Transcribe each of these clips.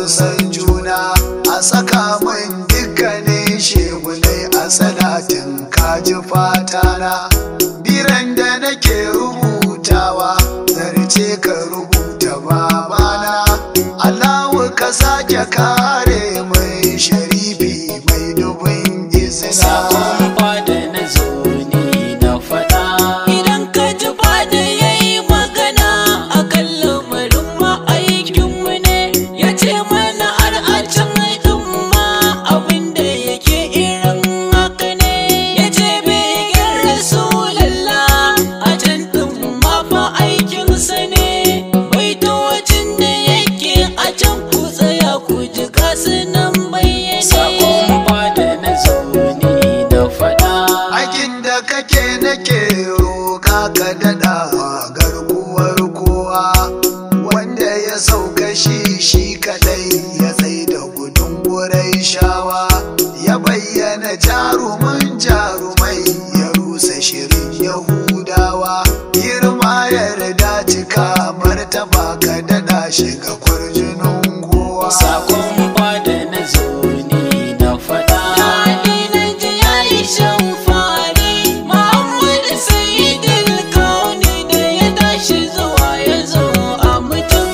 san juna a saka min dukkanin shegunai a salatin kaji fatana biran da nake rubutawa zarce ka rubuta babana Allahu ka sake kare mai sharifi mai dubin izina Sakon fada na zo ne na faɗa. Idan ka ji fada ya yi magana a kan lamarin ma'aikinmu ne, ya ce mana har a can ɗin ma abin da yake irin haka ne. Ya ce begen Rasulallah a can ɗin ma fa aikinsa ne. Baitocin da yake a can ku tsaya ku ji gasu nan bayyane. Sakon fada na zo ne na faɗa. Aikin da kake nake roƙa ka daɗa garkuwar kowa wanda ya sauka shi shi kaɗai ya tsaye da gudun gurai shawa ya bayyana jarumin jarumai ya rusa shirin yahudawa girma yarda cika martaba ka daɗa shiga kwarjinin kowa Sakon fada na zo ne na faɗa. Daɗi na ji ya yi shan fari, Muhammadu Sayyidul Kauni da ya tashi zuwa ya zo a mutum.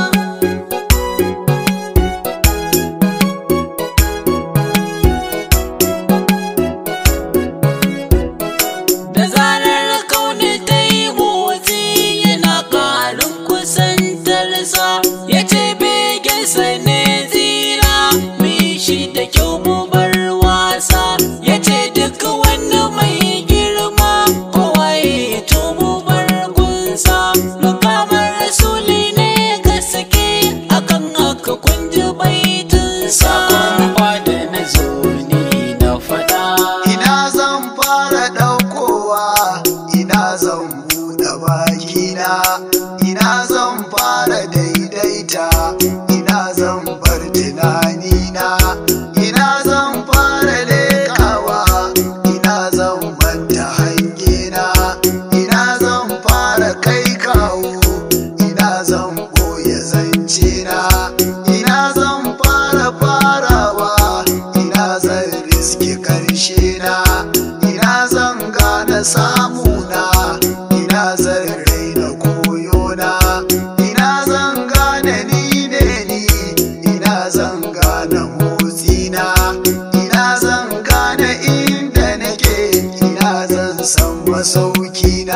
Da zarar kauni ta yi motsi yana ƙarin kusantarsa ya ce begensa ne zira mai shi da kyau mu bar wasa ya ce duk wani mai girma kowa ya to mu bar gunsa mukamar rasuli ne gaske akan haka kun ji baitinsa sakon fada na zo ne na faɗa ina zan fara ɗaukowa ina zan buɗe bakina ina zan fara daidaita ina zan bar tunanina ina zan fara leƙawa ina zan manta hangena ina zan fara kai kawo ina zan ɓoye zancena ina zan fara farawa ina zan riske karshe na ina zan gane samuna ina zan raina koyona ina zan gane ni ne ni ina zan gane motsina ina zan gane inda nake ina zan san masaukina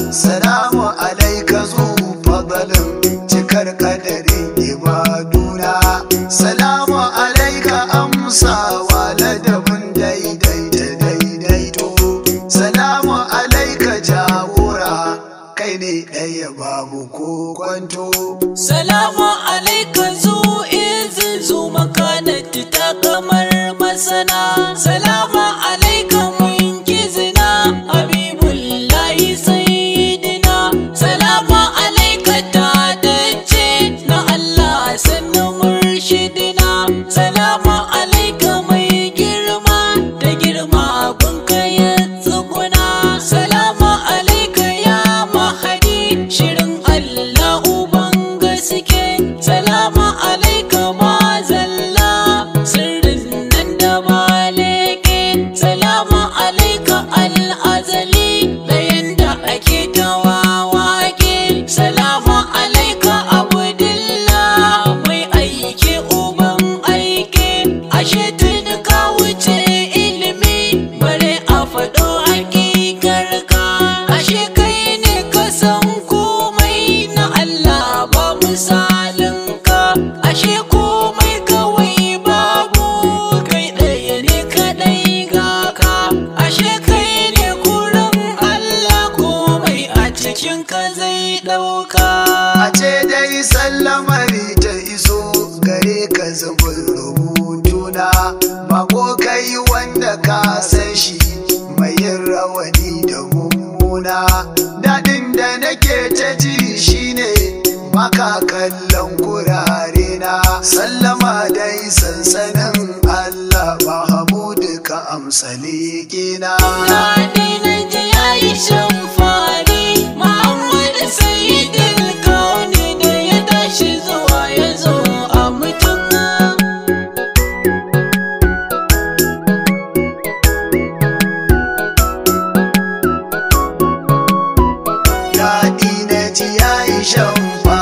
salamu alaika zu fadalin cikar kadarin ibaduna salamu alaika amsawa ladabin daidaita daidaito salamu alaika jagora kai ne ɗaya babu ko kwanto Salamu alaika zu izin zu makanati ta kamar masana. Salamu alaika mun kizina Habibullahi sayyidina. Salamu alaika ta dace na Allah sannan murshidina. Salamu alaika mai girma da girma gunka ya tsuguna. Salamu alaika ya mahadi shirin Allah uban gaske. Salamu alaika mazalla sirrin nan da maleke. Salamu alaika al'azali ɗayan da ake tawawake. Salamu alaika abdullah mai aiki uban aiki. Ashe tuni ka wuce ilimi bare a faɗo hakikarka. Ashe kai ne ka san komai na Allah ba misalinka. Ashe komai kawai babu kai ɗaya ne kaɗai ga ka. Ashe kai ne kurin Allah komai a cikin ka zai ɗauka. a ce dai sallamari ta iso gare ka zubin rubutuna bako kai wanda ka san shi mai yin rawani da mummuna daɗin da nake ta ji shine maka kallon gurare na sallama dai sansanin Allah Mahamudu ka amsa leƙina. Daɗi na ji ya yi shan fari Muhammad Sayyidul Kauni da ya tashi zuwa ya zo a mutum ƙarshen